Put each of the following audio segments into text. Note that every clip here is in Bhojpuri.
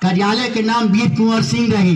कार्यालय के नाम वीर कुंवर सिंह रही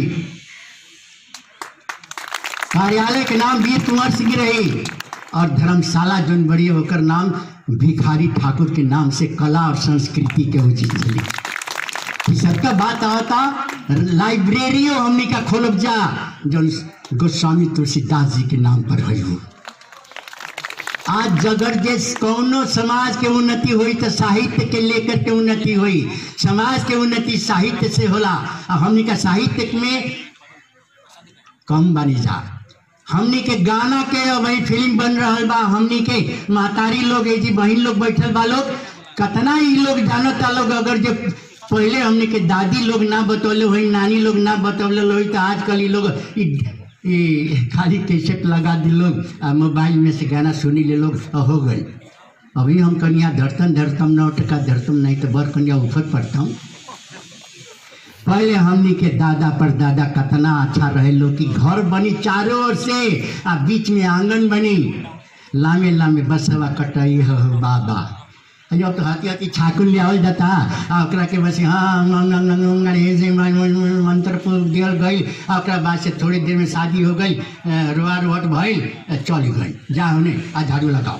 कार्यालय के नाम वीर कुंवर सिंह रही और धर्मशाला जोन बड़ी होकर नाम भिखारी ठाकुर के नाम से कला और संस्कृति के उचित चली ई सबका बात आवता लाइब्रेरियो हमनी का खोलब जा जो गोस्वामी तुलसीदास जी के नाम पर है वो आज जगर जे कौनो समाज के उन्नति हुई तो साहित्य के लेकर के उन्नति हुई समाज के उन्नति साहित्य से होला अब हमनी का साहित्य में कम बनी जा हमनी के गाना के अब वही फिल्म बन रहा बा हमनी के महतारी लोग है जी बहन लोग बैठल बा लोग कतना ही लोग जानता लोग अगर जो पहले हमनी के दादी लोग ना बतौले हुई नानी लोग ना बतौले हुई तो आजकल ये लोग ई- ई खाली कैसेट लगा दी लोग आ मोबाइल में से गाना सुनी ले लोग आ हो गई अभी हम कनिया धरतम धरतम नौ टका धरतम नहीं तो बर कनिया उफर पड़ता हूँ पहले हमनी के दादा पर दादा कतना अच्छा रहे लोग कि घर बनी चारों ओर से आ बीच में आंगन बनी लामे लामे बसवा कटई हो बाबा जब तो हाथी हाथी छाकुन ले आवल जाता आ ओकरा के बस हाँ अंग अंग अंग अंग हे से मन- मन- मन- मंत्र पुर दियल गई आ ओकरा बाद से थोड़ी देर में शादी हो गई अ, रोआ रोहट भइल अ, चली गई जा होने आ झाड़ू लगाओ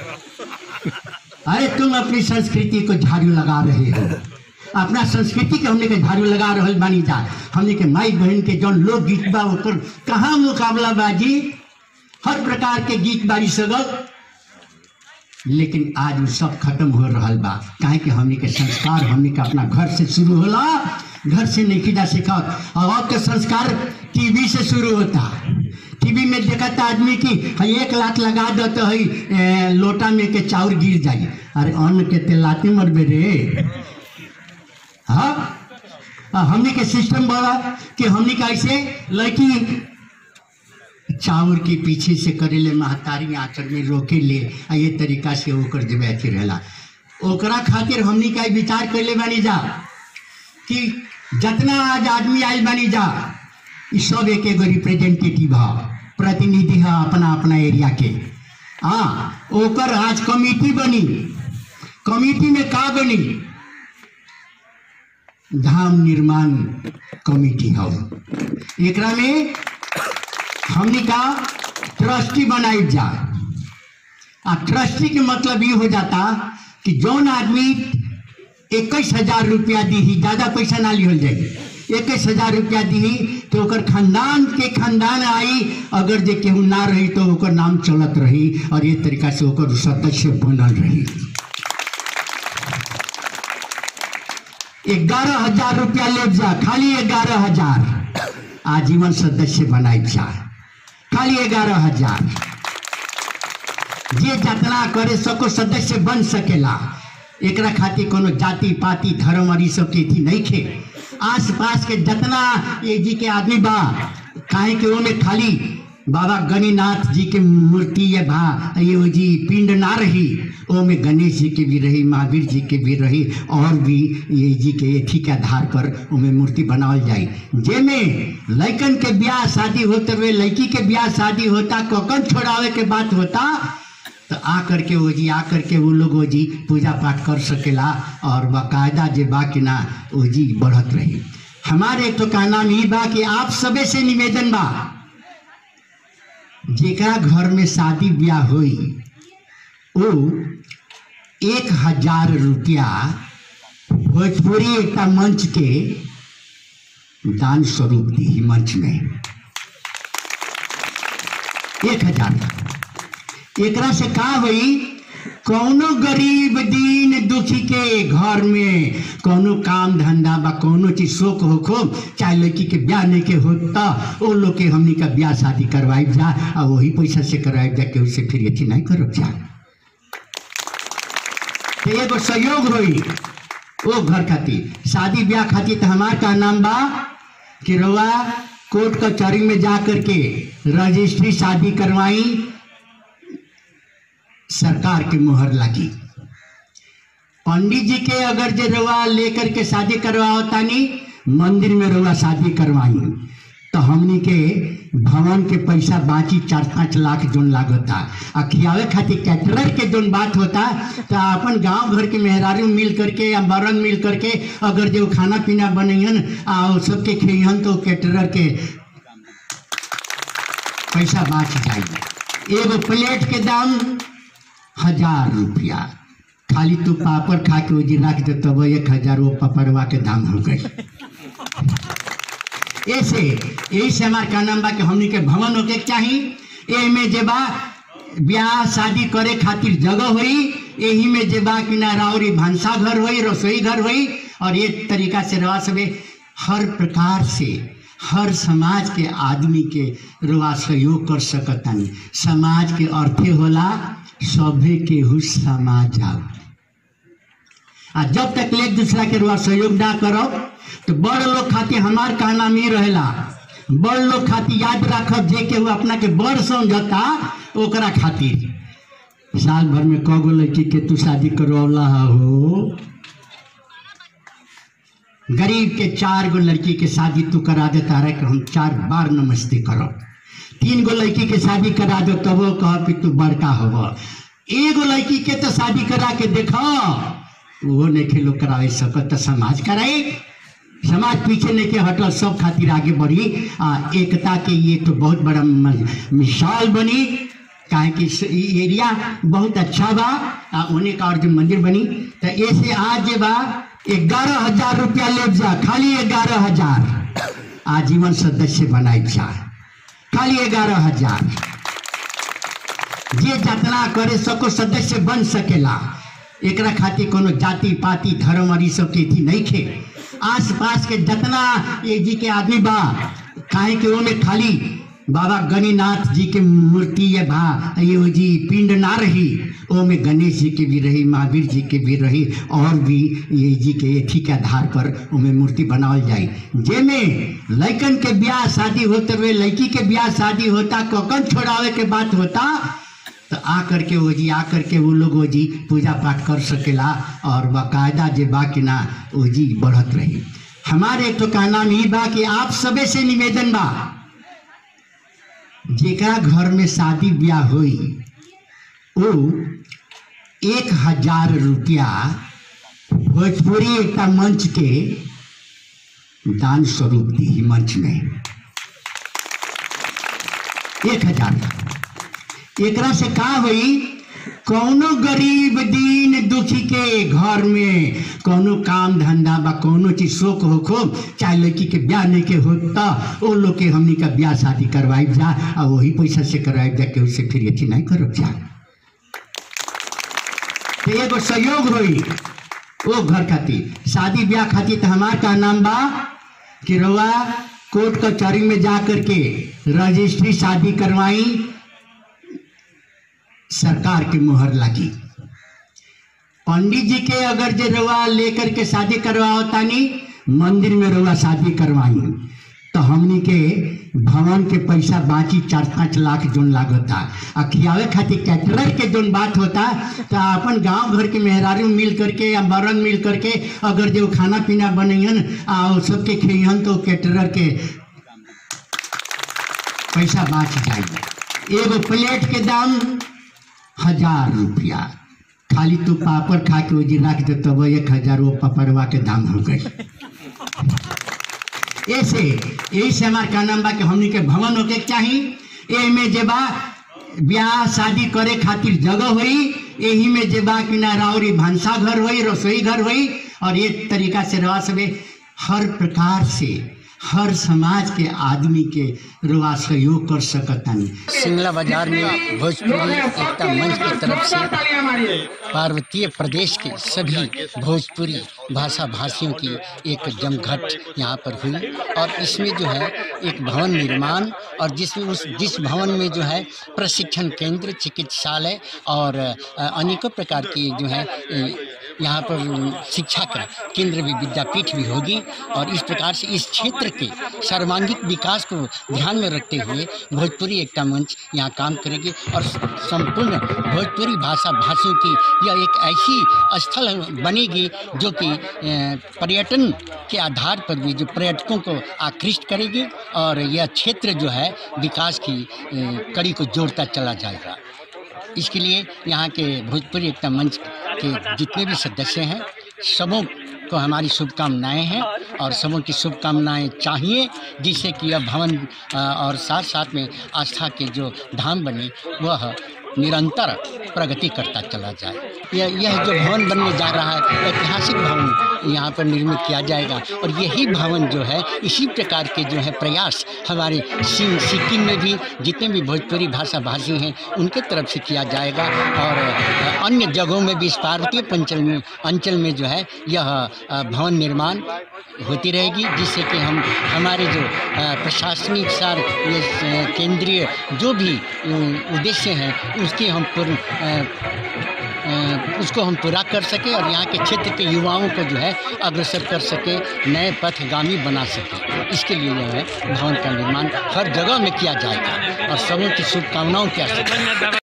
अरे तुम अपनी संस्कृति को झाड़ू लगा रहे हो अपना संस्कृति के हमने के झाड़ू लगा रहल बानी जा हमने के माई बहन के जौन लोक गीत बा ओकर कहाँ मुकाबला बाजी हर प्रकार के गीत बारी सगल लेकिन आज वो सब खत्म हो रहल बा काहे कि हमने के संस्कार हमने के अपना घर से शुरू होला घर से नहीं खिदा सीखा और अब के संस्कार टीवी से शुरू होता टीवी में देखता आदमी की हई एक लात लगा दो तो हई ए, लोटा में के चाउर गिर जाई अरे अन्न के तेलाते मरबे रे हाँ आ, हमने के सिस्टम बड़ा कि हमने का ऐसे लड़की चाउर के पीछे से करेले महतारी आंचल में रोके ले आ ये तरीका से ओकर जब अथी रहेला ओकरा खातिर हमनी का विचार कैले बानी जा कि जितना आज आदमी आयल बानी जा ई सब एक एगो रिप्रेजेंटेटिव ह प्रतिनिधि है अपना अपना एरिया के हाँ ओकर आज कमिटी बनी कमिटी में का बनी धाम निर्माण कमिटी हो एकरा में हमनी का ट्रस्टी बनाई जा आ ट्रस्टी के मतलब ये हो जाता कि जौन आदमी इक्कीस हजार रुपया दी ज्यादा पैसा ना लिहल जाए इक्कीस हजार रुपया दी तो ओकर खानदान के खानदान आई अगर जे केहू ना रही तो ओकर नाम चलत रही और ये तरीका से ओकर सदस्य बनल रही ग्यारह हजार रुपया ले जा खाली ग्यारह हजार आजीवन सदस्य बनाई जा खाली ग्यारह हजार जे जितना करे सको सदस्य बन सकेला एकरा खातिर कोनो जाति पाति धर्म और ई सब के थी नहीं खे आस पास के जितना ये जी के आदमी बा काहे के ओमे खाली बाबा गणिनाथ जी के मूर्ति या भा ये वो जी पिंड ना रही ओमे गणेश जी के भी रही महावीर जी के भी रही और भी ये जी के एथी के आधार पर ओमे मूर्ति बनावल जाई जेमे लइकन के ब्याह शादी होते हुए लड़की के ब्याह शादी होता ककन छोड़ावे के बात होता तो आ करके वो जी आ करके वो लोग वो जी पूजा पाठ कर सकेला और बाकायदा जे बा कि ना वो जी बढ़त रही हमारे तो का नाम ही बा कि आप सबे से निवेदन बा जेकरा घर में शादी ब्याह हुई वो एक हजार रुपया भोजपुरी एक मंच के दान स्वरूप दी मंच में एक हजार एकरा से का हुई कौनो गरीब दीन दुखी के घर में कौनो काम धंधा बा कौनो चीज शोक होखो चाहे लड़की के ब्याह नहीं के होता वो लोग के हमनी का ब्याह शादी करवाई जा और वही पैसा से करवाई जा के उससे फिर अथी नहीं करो जा तो एगो सहयोग होई ओ घर खातिर शादी ब्याह खातिर तो हमार का नाम बा कि रउआ कोर्ट कचहरी में जा करके रजिस्ट्री शादी करवाई सरकार के मुहर लगी पंडित जी के अगर जे रउआ लेकर के शादी करवाओ तानी मंदिर में रउआ शादी करवाई तो हमनी के भवन के पैसा बाची चार पाँच लाख जोन लागता आ खियावे खातिर कैटरर के जोन बात होता तो अपन गांव घर के मेहरारू मिल करके या बरन मिल करके अगर जो खाना पीना बनैहन आ उ सबके खियन तो कैटरर के पैसा बाच जाई एगो प्लेट के दाम हजार रुपया खाली तू पापड़ खा के ओजी रख दे तब एक हजार वो पपड़वा के दाम हो गई ऐसे यही से हमार का नाम बा कि हमनी के भवन होके के चाही एमे जे बा ब्याह शादी करे खातिर जगह होई यही में जे बा कि ना राउरी भांसा घर होई रसोई घर होई और ये तरीका से रवा सबे हर प्रकार से हर समाज के आदमी के रुआ सहयोग कर सकतानी समाज के अर्थे होला सभे के हु समाज आओ आ जब तक ले एक दूसरा के रुआ सहयोग ना करो तो बड़ लोग खातिर हमार का नाम ही रहेला बड़ लोग खातिर याद रखब जे के वो अपना के बड़ समझता ओकरा खातिर साल भर में कगो लड़की के तू शादी करवला हो गरीब के चार गो लड़की के शादी तू करा देता रहे कि हम चार बार नमस्ते करो तीन गो लड़की के शादी करा दो तब वो कह कि तू बड़का हो एगो लड़की के तो शादी करा के देखो वो नहीं के लोग करावे सकत तो समाज कराए समाज पीछे नहीं के हटल सब खातिर आगे बढ़ी आ एकता के ये तो बहुत बड़ा म- मिसाल बनी काहे कि स- ई एरिया बहुत अच्छा बा आ उन्हें का अर्जुन मंदिर बनी तो ऐसे आज जे बा ग्यारह हजार रुपया ले जा खाली ग्यारह हजार आजीवन सदस्य बनाए जा खाली ग्यारह हजार जे जितना करे सको सदस्य बन सकेला एकरा खातिर कोनो जाति पाति धर्म और ई सब के थी नहीं खे आस पास के जितना ये जी के आदमी बा काहे के ओमे खाली बाबा गणिनाथ जी के मूर्ति ये बा ये वो जी पिंड ना रही ओमे गणेश जी के भी रही महावीर जी के भी रही और भी ये जी के एथी के आधार पर ओमे मूर्ति बनावल जाई जेमे लइकन के ब्याह शादी होते हुए लड़की के ब्याह शादी होता ककन छोड़ावे के बात होता तो आ करके वो जी आ करके वो लोग वो जी पूजा पाठ कर सकेला और बाकायदा जे बा कि ना वो जी बढ़त रही हमारे तो का नाम ही बा कि आप सबे से निवेदन बा जेकरा घर में शादी ब्याह हुई वो एक हजार रुपया भोजपुरी एकटा मंच के दान स्वरूप दी मंच में एक हजार एकरा से का हुई कौनो गरीब दीन दुखी के घर में कौनो काम धंधा बा कौनो चीज शोक हो खो चाहे लड़की के ब्याह नहीं के होता वो लोग के हमनी का ब्याह शादी करवाई जा और वही पैसा से करवाई जा के उससे फिर अथी नहीं करो जा तो एगो सहयोग होई ओ घर खातिर शादी ब्याह खातिर तो हमार का नाम बा कि रउआ कोर्ट कचहरी में जा करके रजिस्ट्री शादी करवाई सरकार की मुहर लगी पंडित जी के अगर जे रउआ लेकर के शादी करवाओ तानी मंदिर में रउआ शादी करवाई तो हमनी के भवन के पैसा बाची चार पाँच लाख जोन लागता आ खियावे खातिर कैटरर के जोन बात होता तो अपन गांव घर के मेहरारू मिल करके या बरन मिल करके अगर जो खाना पीना बनैहन आ उ सबके खियन तो कैटरर के पैसा बाच जाई एगो प्लेट के दाम हजार रुपया खाली तू पापड़ खा के ओजी रख दे तब एक हजार वो पपड़वा के दाम हो गई ऐसे यही से हमार का नाम बा कि हमनी के भवन होके के चाही एमे जे बा ब्याह शादी करे खातिर जगह होई यही में जे बा कि ना राउरी भांसा घर होई रसोई घर होई और ये तरीका से रवा सबे हर प्रकार से हर समाज के आदमी के रुआ सहयोग कर सकतानी सिंगला बाजार में भोजपुरी एकता मंच की तरफ से पार्वतीय प्रदेश के सभी भोजपुरी भाषा भाषियों की एक जमघट यहाँ पर हुई और इसमें जो है एक भवन निर्माण और जिसमें उस जिस भवन में जो है प्रशिक्षण केंद्र चिकित्सालय और अ, अनेकों प्रकार की जो है अ, यहाँ पर शिक्षा का केंद्र भी विद्यापीठ भी होगी और इस प्रकार से इस क्षेत्र के सर्वांगीण विकास को ध्यान में रखते हुए भोजपुरी एकता मंच यहाँ काम करेगी और संपूर्ण भोजपुरी भाषा भाषियों की यह एक ऐसी स्थल बनेगी जो कि अ, पर्यटन के आधार पर भी जो पर्यटकों को आकृष्ट करेगी और यह क्षेत्र जो है विकास की अ, कड़ी को जोड़ता चला जाएगा इसके लिए यहाँ के भोजपुरी एकता मंच के जितने भी सदस्य हैं सबों को हमारी शुभकामनाएं हैं और सबों की शुभकामनाएं चाहिए जिससे कि यह भवन अ, और साथ साथ में आस्था के जो धाम बने वह निरंतर प्रगति करता चला जाए यह यह जो भवन बनने जा रहा है ऐतिहासिक भवन यहाँ पर निर्मित किया जाएगा और यही भवन जो है इसी प्रकार के जो है प्रयास हमारे सिम- सिक्किम में भी जितने भी भोजपुरी भाषा भाषी हैं उनके तरफ से किया जाएगा और अ, अन्य जगहों में भी इस पार्वतीय पंचल में अंचल में जो है यह अ, भवन निर्माण होती रहेगी जिससे कि हम हमारे जो अ, प्रशासनिक सार ये अ, केंद्रीय जो भी अ, उद्देश्य हैं उसके हम पूर्ण अ, अ, उसको हम पूरा कर सके और यहाँ के क्षेत्र के युवाओं को जो है अग्रसर कर सके नए पथगामी बना सके इसके लिए जो है भवन का निर्माण हर जगह में किया जाएगा और सबों की शुभकामनाओं के आशीर्वाद